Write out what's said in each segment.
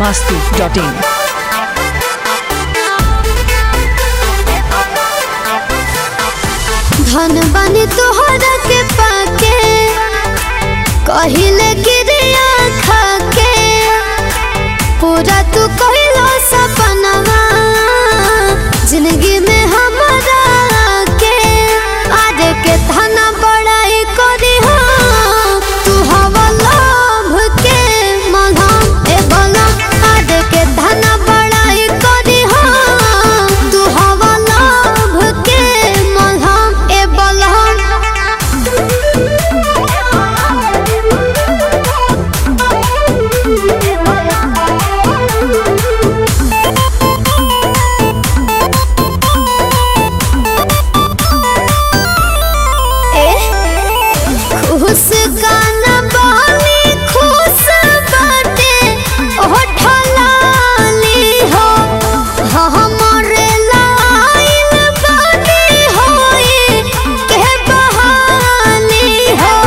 masti.in. धन बनी तोहरा के पाके कहिले गिरिया खाके पूरा तू कहिलो सपनवा जिंदगी में हमारा के आज के धन बड़ाई करी हो तू हवा लोभ के मलहम ए बलम आज के धन बड़ाई करी हो तू हवा लोभ के मलहम ए बलहम खुश गाना बाली खुश बाटे ओ ढलाली हो हमरे लाइन बानी होई के बहाली हो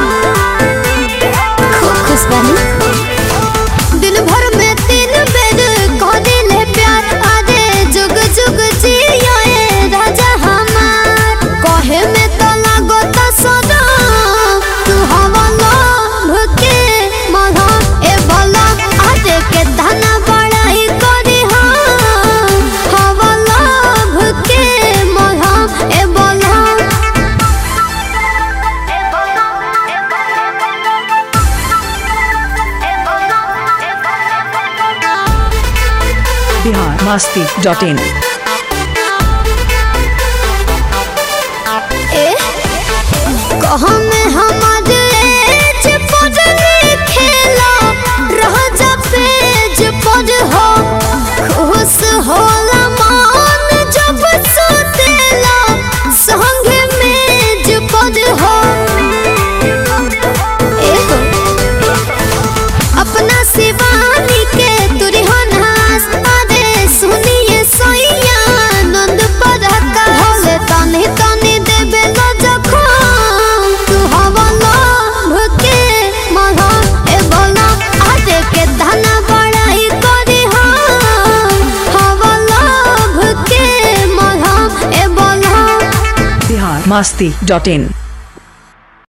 खूब खुश बानी दिन भर में तीन बेर कह दिले प्यार आदे जुग जुग जियोए राजा हमार कहे में तो लागो तो सदा तू हवा लोभ के महा ए भला आदे के धन बड़ाई करी हाँ हवा लोभ के महा ए भला Bihar masti.in. कहाँ में हमारे एज पढ़ने खेला रह जा पेज पर हो खुश होला मान जब सुतेला संग मेज पर हो ए हो अपना शिवानी के तुरहन हास अरे सुनिए सोइया आनंद पड़का होले तनी तनी देबे लो जखम तू हवा लोभ के महा ए बोला आजे के धन बड़ाई करी हम हवा लोभ के महा ए बोला Bihar masti.in.